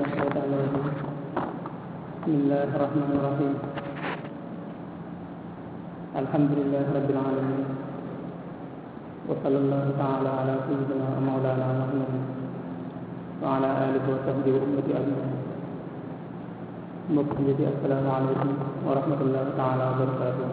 من الشيطان الرجيم بسم الله الرحمن الرحيم الحمد لله رب العالمين وصلى الله تعالى على سيدنا ومولانا محمد وعلى آله وصحبه وأمة أجمعين mbokk yi di asalaamaaleykum wa rahmatullahi taala wa barakaatu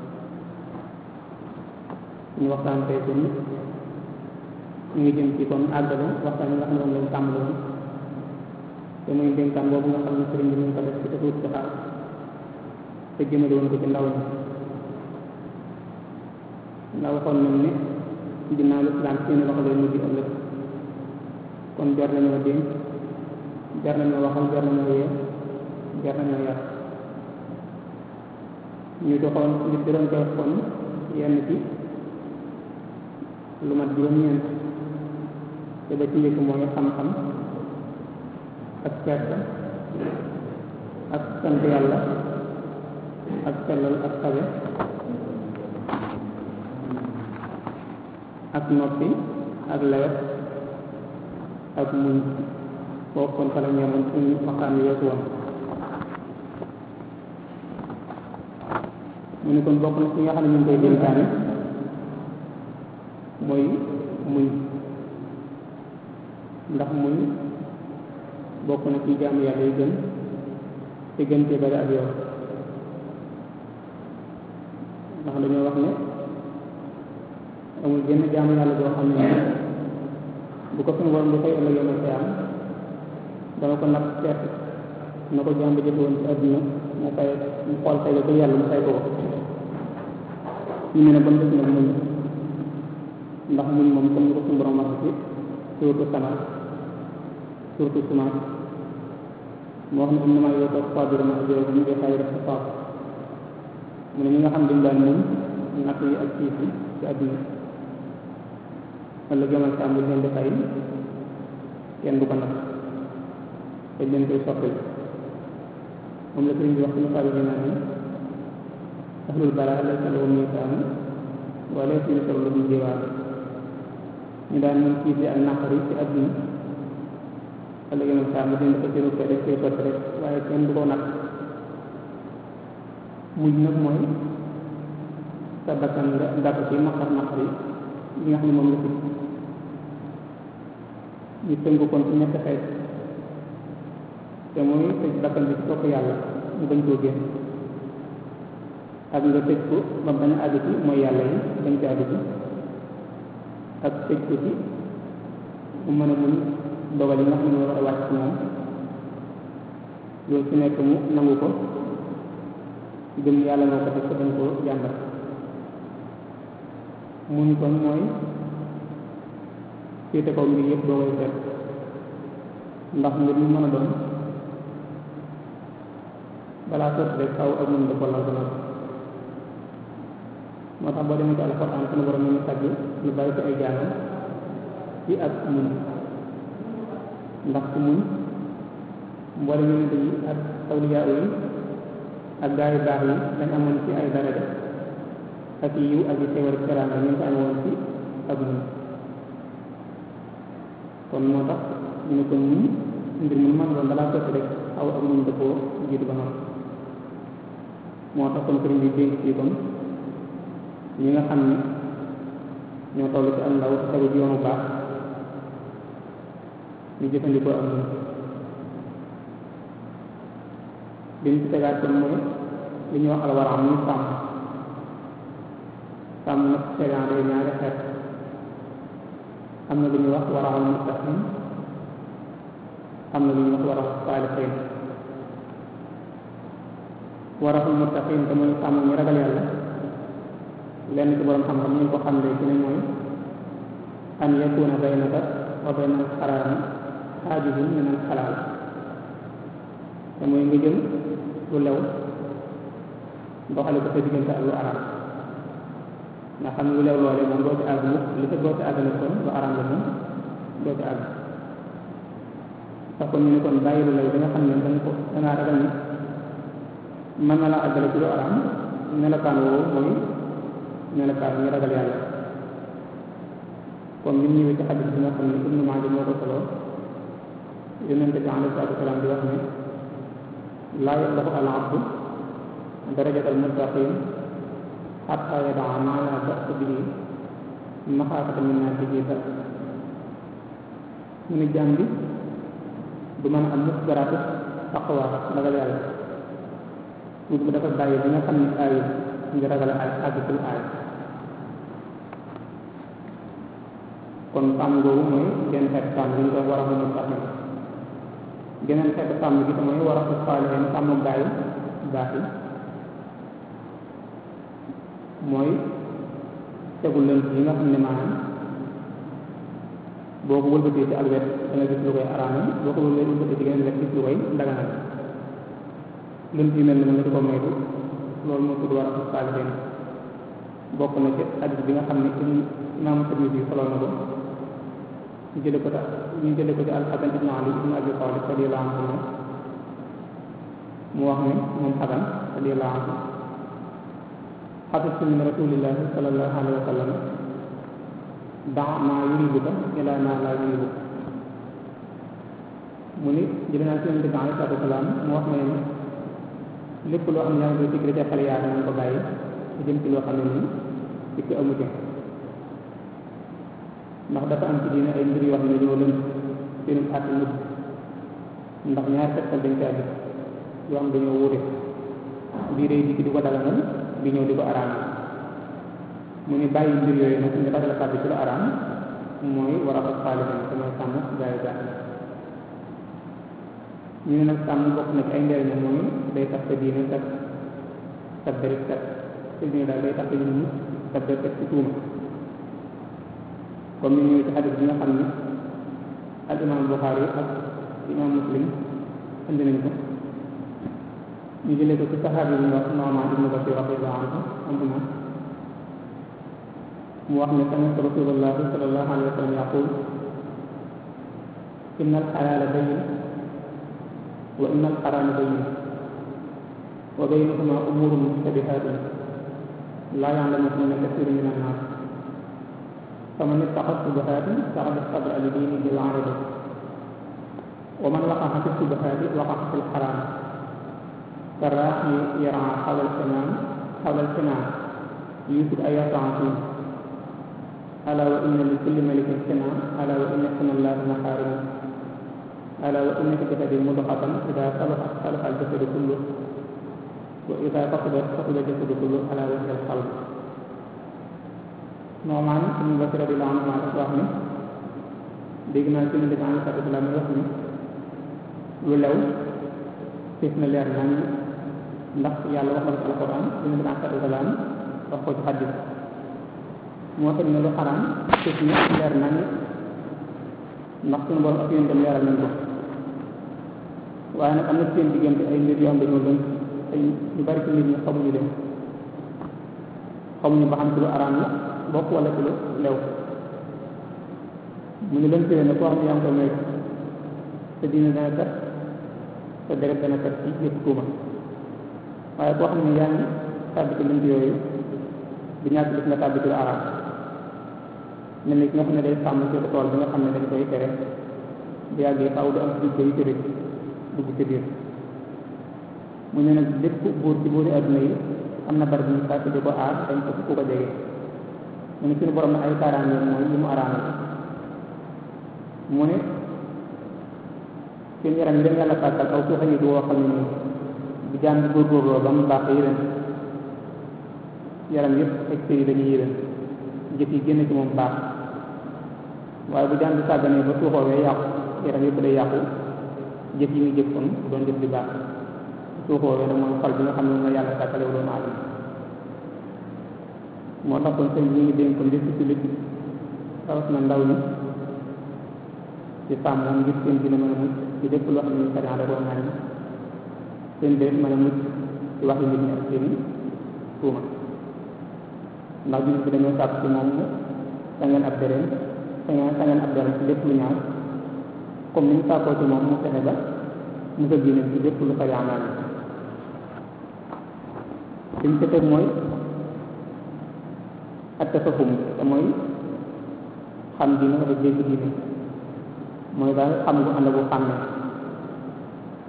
ñu waxtaan tey kon ñu ngi jëm ci kon àggale waxtaan yi nga xam ne moom lañ tàmbali woon te muy dénkaan boobu nga xam ne sëriñ bi ñu ko def ci te tuuti xaar te jëmale woon ko ci ndaw ñi ndax waxoon nañ ne ginnaaw lislaam seeni loxo lay mujj ëllëg kon jar nañoo dénk jar nañoo waxal jar nañoo yee jar nañoo yar ñu doxoon ngir di doon jox kon yenn ci lu mat juróom-ñeent te ba ci njëkk mooy xam-xam ak kersa ak sant yàlla ak sellal ak sabe ak noppi ak lewet ak muñ foofu kon fa la ñeemoon suñu waxtaan wi weesu woon mu ne kon bokk na ci nga xam ne ñu ngi koy dénkaane mooy muñ ndax muñ bokk na ci jaamu yàlla yi gën te gën cee bari ak yow ndax dañoo wax ne amul genn jaamu yàlla boo xam ne bu ko suñu borom bu koy ëllëg yomal xëy am dama ko natt seet na ko jàmb jëfe woon ci àdduna mu fay mu xool fay ko yàlla mu fay ko ko ñu ne ne ba mu def nag muñ ndax muñ moom comme ni ko suñu borom wax ci surtout sama surtout semence moo wax ne am na maa yoo toog faa birama ak yow ñu ngi xay def sa faaf mu ne ñi nga xam dañ daan muñ natt yi ak ciif yi ci àdduna wala jamal sa am bu leen di fay kenn du ko natt dañ leen koy soppil moom la sëriñ bi wax suñu faabi naa ne ahlul bara laysa lahum miisaan wa laysa yusaru lahum jiwaar ñu daan mën ciif yi ak naqari ci àdduna wala yeneen saa mu dindi ko ci rukke def koy sotti rek waaye kenn du ko nag mujj nag mooy sa bakkan nga gàtt ci naqar naqar yi li nga xam ne moom la fi ñu tënk kon ci ñetti xeet te mooy tëj bakkan bi ci topp yàlla mu bañ koo génn ak nga tëj ko ba bañ a àgg ci mooy yàlla yi bañ ci àgg ci ak tëj ko ci mu mën a muñ dogal yi nga xam ne war a wàcc ci moom loolu ci nekk mu nangu ko gëm yàlla moo ko def ko dañ koo jàmbat muñ kon mooy féete kaw mbir yëpp doo koy seet ndax mbir mu mën a doon balaa sotti rek kaw ak mun dafa lal ba moo tax boo demee ci alxuraan sunu borom ñu tàgg lu bari ci ay jaanam ci ak muñ ndax ku muñ mboolem yonent yi ak awliyaa yi ak gaa yu baax yi dañ amoon ci ay daraja ak yiw ak yi teewal teraanga ñu ngi ko amoon ci ak muñ kon moo tax ñu ne ko muñ mbir mu mën doon balaa sotti rek aw ak muñ dëppoo jiitu ba noonu moo tax kon sëriñ bi dénk ci kon ñi nga xam ne ñoo toll ci am ndaw te tegu ci yoonu baax ñu jëfandikoo ak muñ liñ ci tegaat kon mooy li ñuy wax alwaraam muy sàmm sàmm nag segan day ñaari xeet am na lu ñuy wax waraxul muttaqin am na lu ñuy wax waraxul saalixiin waraxul muttaqin te mooy sàmm ñu ragal yàlla lenn ci borom xam-xam ñu ko xam ci ne mooy an yakuna baynaka wa bayna al xaraami xaajibun min al xalaal te mooy nga jël lu lew doxale ko sa diggante ak lu araam nga xam lu lew loole moom doo ci àgg mukk li sa doo ci àgg nag kon lu araam la moom doo ci àgg sax kon ñu ne kon bàyyi lu lew da nga xam ne danga ko dangaa ragal ni mën na la àggale ci lu araam melokaan woowu mooy melokaan ñu ragal yàlla kon li mu ñëwee ci xadis bi nga xam ne Ibnu Maaja moo ko solo yonente bi alayhi salaatu wasalaam di wax ne laa yablaxu al abdu darajat al muttaqin xatta yadaa maa laa ba'sa bihi maxaafata min naa bihi dal mu ne jaam bi du mën a am mukk garaatu taqwa ragal yàlla tuuti bu dafa bàyyi bi nga xam ne aay ngi ragal ay àggtul aay kon sàmm googu mooy genn xeet sàmm li ñu koy war a mën a sàmm geneen xeetu sàmm gi mooy war a ko faale sàmm gaay baax yi mooy tegul leen yi nga xam ne maanaam boo ko wëlbatee ci ak wet da nga gis lu koy araame boo ko wëlbatee ci geneen wet gis lu koy daganal lënt yu mel ni nga di ko moytu loolu moo tudd war a ko faale bokk na ci hadis bi nga xam ne imaamu Tirmidi bi solo na ko ñu jële ko ta ñu jële ko ci alxasan ibnu ali ibnu abi talib radiyallahu anhu mu wax ne moom xasan radiyallahu anhu xafistu min rasulillahi sallallahu alayhi wa sallam daa maa yuribuka ila maa laa yuribuka mu ni jële naa ci yonente bi alayhi salaatu wasalaam mu wax ne lépp loo xam ne yaa ngi koy digre ca xale yaa nañ ko bàyyi ci jëm ci loo xam ne nii dikk amu ci ndax dafa am ci diine ay mbir yoo xam ne ñoo lënt seenu àtte mujj ndax ñaari tegtal dañ caa gis yoo xam dañoo wuute bii day dikk di ko daganal bi ñëw di ko araamal mu ni bàyyi mbir yooyu nag nga ragal tàbbi ci lu araam mooy war a ko faalihan te mooy sàmm gaay gaay ñu ne nag sàmm bokk na ci ay njëriñam mooy day tax sa diine kat sa deret kat sa diine daal day tax sa nit sa deret kat ci tuuma comme ni ñëwee ci xadis bi nga xam ne al imam Buxaari ak imam Muslim indi nañ ko ñu jëlee ko ci saxaabi bi ñu wax Nu'maan ibnu Bashir radiyallahu anhu anhuma mu wax ne sami'tu rasulallahi sallallahu alayhi wa sallam yaqul inna al-xalaala bayyin wa inna al-xaraama bayyin wa baynahuma umuurun mushtabihaatun laa ya'lamuhunna kasiirun mina n-naas faman ittaqa subuhaati faqad istabra li diinihi al-'arada wa man waqa'a fi subuhaati waqa'a fi al-haraam karraa'i yar'aa hawla al-hamaam hawla al-hamaam yuusiku an yarta'a fiihi alaa wa inna li kulli malikin himaam alaa wa inna hima llaahi mahaarimuhu alaa wa inna fi jasadi mudghatan idaa salahat salaha al-jasadu kulluhu wa idaa fasadat fasada al-jasadu kulluhu alaa wa hiya al-qalb Nu'maan ibnu Bashir radiyallahu anhu dafa wax ne dégg naa ci Yonent bi alayhi salaatu wa salaam wax ne lu lew fees na leer nañ ndax yàlla wax na ko ci alquran Yonent bi alayhi salaatu wa salaam wax ko ci xaddis moo tax ne lu xaraam fees na leer nañ ndax suñu borom ak yonentam leeral nañ ko waaye nag am na seen diggante ay mbir yoo xam dañoo lënt ay ñu bari ci nit ñi xamuñu leen xamuñu ba xam ci lu araam la bokk wala ci lu lew mu ngi lëntee ne koo xam ne yaa ngi koy moytu sa diine dana kat sa deret dana kat ci yëpp tuuma waaye koo xam ne yaa ngi tàbbi ci lënt yooyu di ñàkk gis nga tàbbi ci lu araam mel ni ki nga xam ne day sàmm ci tool bi nga xam ne dañ koy tere bu yàggee faaw du am dugg yi ci rëcc dugg ci biir mu ne nag lépp buur ci buuri adduna yi am na bari bu ñu sàkk di ko aar dañ ko ku ko jege mu ne suñu borom na ay kaaraange mooy li mu araamal mu ne seen yaram yi leen yàlla sàkkal aw suuxa yi du woo xam ne nii bu jaam bi góorgóorloo ba mu baax yéren yaram yëpp ak sëy dañuy yéren jëf yi génn ci moom baax waaye bu jaam bi sàgganee ba suuxoowee yàqu yaram yëpp day yàqu jëf yi muy jëf kon doon jëf di baax suuxoowee da mooy xol bi nga xam ne moom la yàlla sàkkale wu doomu aadama moo tax kon sëñ bi ñu ngi dénk ko lépp ci lépp rawat na ndaw ñi ci sàmm moom ngir seen dina mën a mucc ci lépp loo xam ne sariya da koo ñaan seen déet mën a mucc ci wax yi nit ñi ak seeni tuuma ndax jullit bi dañoo sàpp ci moom sa ngeen ab dereem sa ngeen sa ngeen ab dereem ci lépp lu ñaaw comme ni ñu sàkkoo ci moom mu fexe ba mu ko génne ci lépp lu sariya ñaan liñ ci teg mooy ak tafahum te mooy xam diine wala jéggi diine mooy daal xam gu ànd bu xàmmee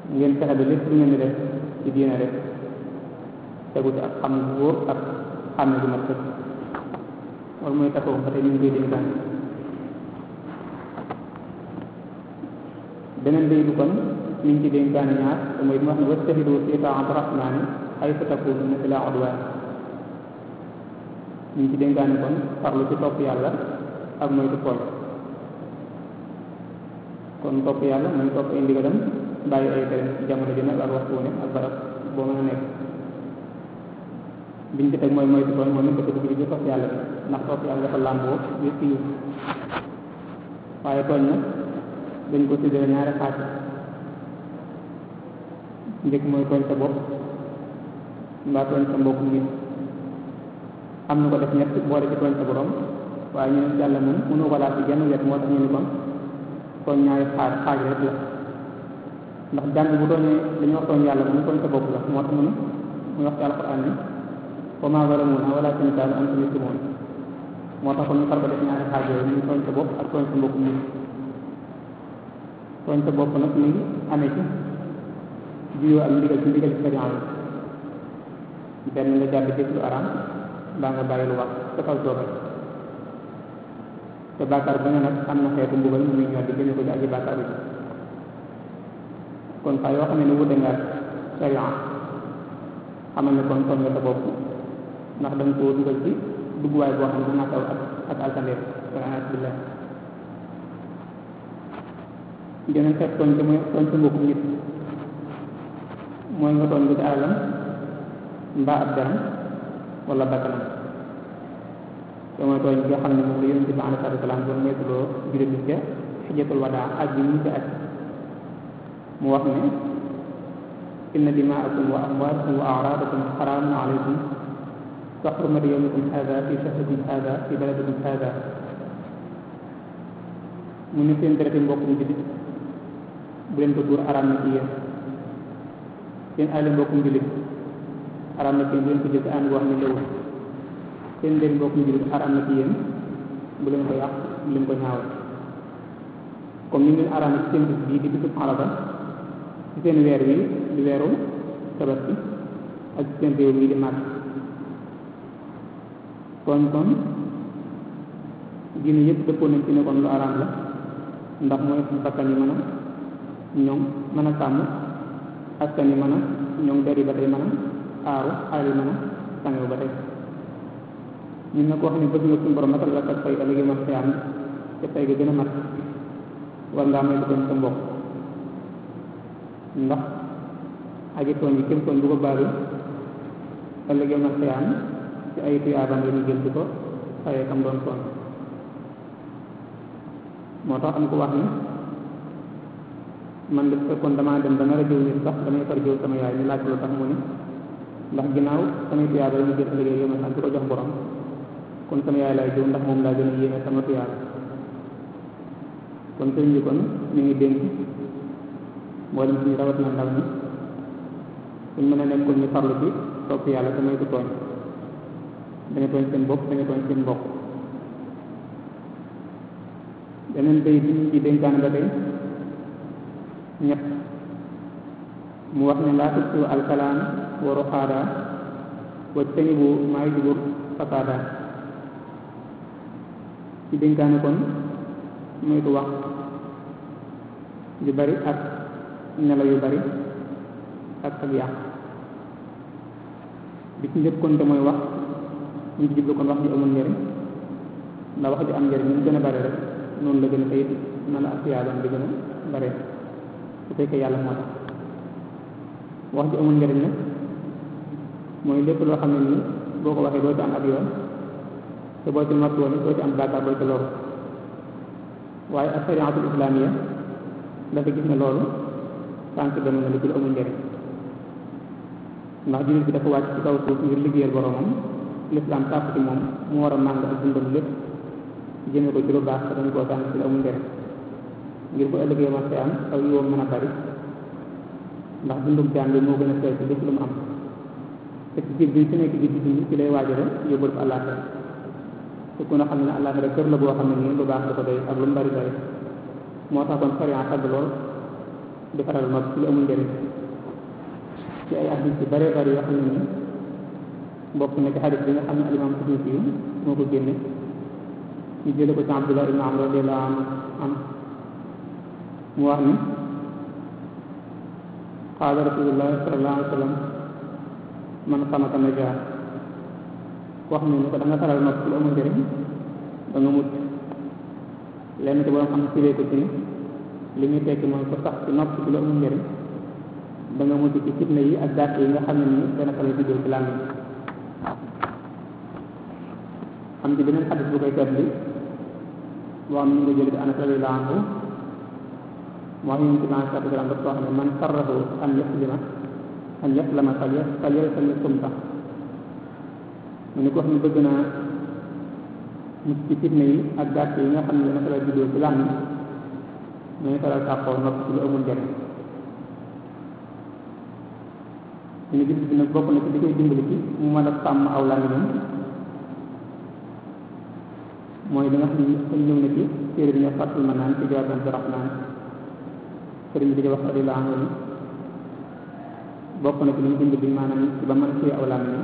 ngeen fexe ba lépp lu ngeen di def ci diine rek tegu ci ak xam bu wóor ak xàmme gu mat sëkk loolu mooy taxaw ba tey ñu ngi koy dénkaan beneen day du kon ñu ngi ci dénkaane ñaar te mooy mu wax ne wastahidu fi taa'ati rahmaani haysu takuunu bila udwaan ñu ngi ci dénkaane kon farlu ci topp yàlla ak moytu tooñ kon topp yàlla mooy topp ay ndigalam bàyyi ay tere ci jamono ji nag ak waxtu wu ne ak barab boo mën a nekk biñ ci teg mooy moytu tooñ moom it dafa dugg ci topp yàlla bi ndax topp yàlla dafa làmboo yëpp yiw waaye tooñ nag dañ ko tuddee ñaari xaaj njëkk mooy tooñ sa bopp mbaa tooñ sa mbokk nit am na ko def ñett boole ci tooñ sa borom waaye ñu ne yàlla moom mënu ko laal ci genn wet moo tax ñu ni kon tooñ ñaari xaaj xaaj rek la ndax jàng bu tooñee dañoo tooñ yàlla moom tooñ sa bopp la moo tax mu ne muy wax ci alquran ni wa maa zalamuunaa walaakin kaanu anfusahum yazlimuun moo tax kon ñu far ko def ñaari xaaj yooyu muy tooñ sa bopp ak tooñ sa mbokk nit tooñ sa bopp nag mi ngi amee ci juyoo ak ndigal ci ndigal ci sariya yi benn nga jàdd jëf lu araam mbaa nga bàyyi lu wax sa kaw coobare te bàkkaar ba nga nag am na xeetu mbugal mu muy ñor di jëme ko ci aji bàkkaar bi kon saa yoo xam ne wute nga sariya xamal ne kon tooñ nga sa bopp ndax da nga koo dugal ci dugguwaay boo xam ne dinaa taw ak ak alkandeer wala billah geneen xeet tooñ te mooy tooñ sa mbokku nit mooy nga tooñ ko ci alalam mbaa ab deram wala bakkanam te mooy tooñ bi nga xam ne moom la yonente bi alayhi salaatu salaam doon moytuloo juróom bi ca xijjatul wadaa aj bi ñu ci aj mu wax ne inna dimaakum wa amwaalakum wa araadakum xaraamun alaykum ka xurmati yawmikum haada fi shahrikum haada fi baladikum haada mu ne seen dereti mbokkum jullit bu leen ko tuur araam na ci yéen seen alal mbokkum jullit araam na ci yéen bu leen ko jël ci ànd boo xam ne lewul seen ndeen mbokkum jullit araam na ci yéen bu leen ko yàq bu leen ko ñaawal comme ni ngeen araam na ci seen bis bii di bisub Arafa ci seen weer wi di weeru tabaski ak ci seen réew mii di màgg kon kon diine yëpp dëppoo nañ ci ne kon lu araam la ndax mooy bakkan yi mën a ñoom mën a sàmm askan yi mën a ñoom der yi ba tey mën a aaru alal yi mën a sangewu ba tey ñun nag koo xam ne bëgg nga suñu borom matal la ak fay ëllëg ma xiyaam te fay ga gën a mat war ngaa may doon sa mbokk ndax aji tooñ yi képp tooñ bu ko baalu ëllëg ma xiyaam ci ay tuyaabam la ñu jël di ko fayee kam doon tooñ moo tax am ko wax ni man de fekkoon damaa dem ba nar a jëw nit sax damay far jëw sama yaay ñu laaj lu tax mu ne ndax ginnaaw samay tuyaaba ñu jël ëllëgee yow ma sant ko jox borom kon sama yaay laay jëw ndax moom laa gën a yéene sama tuyaaba kon sëriñ bi kon ñu ngi dénk mboolem suñu rawat na ndaw ñi suñ mën a nekkoon ñu farlu ci topp yàlla te moytu tooñ dañu tooñ seen bopp dañu tooñ seen mbokk beneen bay bi ñu ci dénkaan ba tey ñett mu wax ne laa tubtu alkalaam wa ruxaada wa tanibu maay jubur fasaada ci dénkaane kon moytu wax yu bari ak nelaw yu bari ak ak yàq bi ci njëkk kon te mooy wax ñu ci jublu kon wax ji amul njëriñ ndax wax ji am njëriñ ñu gën a bari rek noonu la gën a fayit na la ak yaabam di gën a bare su fekkee yàlla moo tax wax ji amul njëriñ nag mooy lépp loo xam ne nii boo ko waxee doo ci am ab yoon te boo ci mat woon doo ci am bàkkaar doo ci loru waaye ak sariatul islamiya dafa gis ne loolu tànk dem na li ci lu amul njëriñ ndax jullit bi dafa wàcc ci kaw suuf ngir liggéeyal boromam lislaam sàpp ci moom mu war a màng ak dundam lépp jëme ko ci lu baax te dañ koo tànk ci lu amul njëriñ ngir bu ëllëgee ma am aw yoom mën a bari ndax dundum jaam bi moo gën a seet ci lépp lu mu am te ci biir bi ci nekk bi ci ci lay waajale yóbbul ko àllaaxira te ku ne xam ne àllaaxira kër la boo xam ne nii lu baax da ko doy ak lu mu bari bari moo tax kon sariya tagg lool di faral mag ci lu amul njëriñ ci ay hadis yu bare bari yoo xam ne nii bokk na ci hadis bi nga xam ne alimam Tirmisi yu moo ko génne ñu jële ko ci Abdullah ibn Amr radiyallahu anhu mu wax ni qaala rasulullah sallallahu alayhi wa sallam man xamaka najaa wax ñu ni ko da nga faral mag ci lu amul njëriñ da nga mucc lenn ci borom xam ne firee ko ci ni li muy tekki mooy ko sax ci nopp ci lu amul njëriñ da nga mujj ci fitna yi ak gàtt yi nga xam ne nii dana fa lay juddoo ci làmmiñ am ci beneen xadis bu koy tedd bi boo xam ne ñu nga jël ci Anas radiyallahu anhu moo xam ne ci blanc satu gram daf ko wax ne man sarrahu an yaslima an yaslama fal fal yalsami sumta mu ni ko wax ne bëgg naa mucc ci fitna yi ak gàtt yi nga xam ne dana fa lay juddoo ci làmmiñ ñooy faral tàppoo nopp ci lu amul njëriñ ñu gis bi nag bokk na ci li koy dimbali ci mu mën a sàmm aw làmmiñam mooy li nga xam ne dañ ñëw na ci téere bi ñu fàttul ma naan ci jawaaban bi rahmaan sëriñ bi di wax radiyallahu anhu ni bokk na ci li ñu dimbali maanaam ci ba mën a téye aw làmmiñam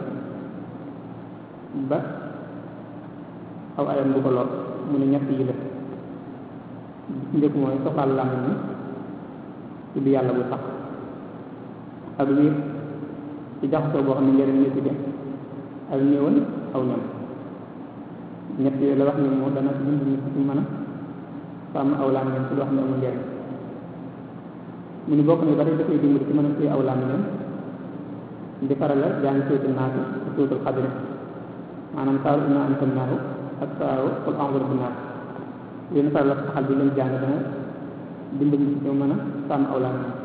ba aw ayam du ko lor mu ne ñett yi la njëkk mooy soxal làmmiñ mi tudd yàlla bu sax ak wér ci jaxasoo boo xam ne njëriñ ñu ci dem ak ñëwal aw ñam ñett yooyu la wax ni moo dana ci dimbali ci mën a sàmm aw làmmiñam ci loo xam ne amul njëriñ mu ni bokk ne ba tey dafay dimbali ci mën a téye aw làmmiñam di faral la jàng suutul naasi ak suutul xadri maanaam saaru inaa anzalnaahu ak saaru qul a'uuzu bi naas yéen faral la saxal bi leen jàng dana dimbali ci mën a sàmm aw làmmiñam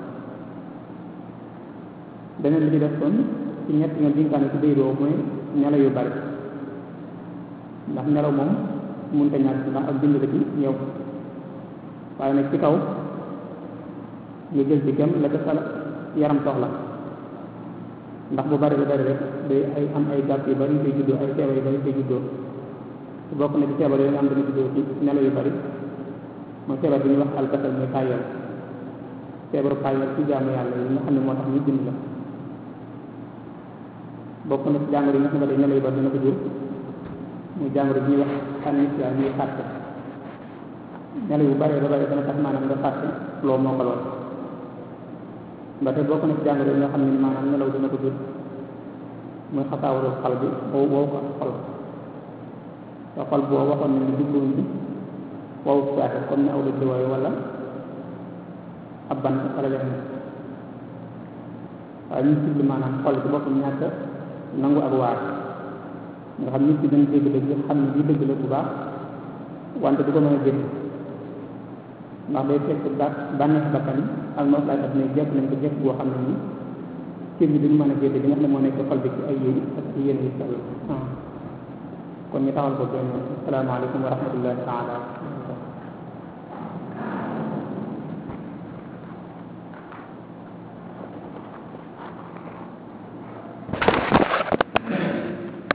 beneen bi ci def kon ci ñett nga dinkaane ci déydoo mooy nelaw yu bari ndax nelaw moom mënut a ñàkk ndax ak bind la ci yow waaye nag ci kaw nga jël ci kem la ko sa yaram soxla ndax bu bari ba bari rek day ay am ay gàtt yu bari yu koy juddoo ay feebar yu bari yu koy juddoo te bokk na ci feebar yooyu nga am dana juddoo ci nelaw yu bari mooy feebar bi ñuy wax alkasal muy tàyyeel feebaru tàyyeel ci jaamu yàlla yi nga xam ne moo tax ñu bind la bokk na ci jàngoro yi nga xam ne day nelaw yu bari dina ko jur muy jàngoro bi ñuy wax anistia ñuy fàtte nelaw yu bare ba bare dana tax maanaam nga fàtte loo moo ko lool ba tey bokk na ci jàngoro yi nga xam ne maanaam nelaw dina ko jur muy xasaawaru xal bi wow wow ko xol te xol boo waxoon ne ni jubluwuñ ci wow saate comme ne aw la jiwooyu wala ab ban wala leen waaye ñu jublu maanaam xol ci boppam ñàkk nangu ak waar nga xam nit ki dañ dégg dëgg xam ne bii dëgg la bu baax wante du ko mën a jënd ndax day fekk ba bànneex bakkan ak noos laay at ne jekk nañ ko jekk boo xam ne nii cër bi duñu mën a jënd li nga xam ne moo nekk xol bi ci ay yéen ak ci yéen yu sell kon ñu taxal ko benn asalaamaaleykum wa rahmatullahi taala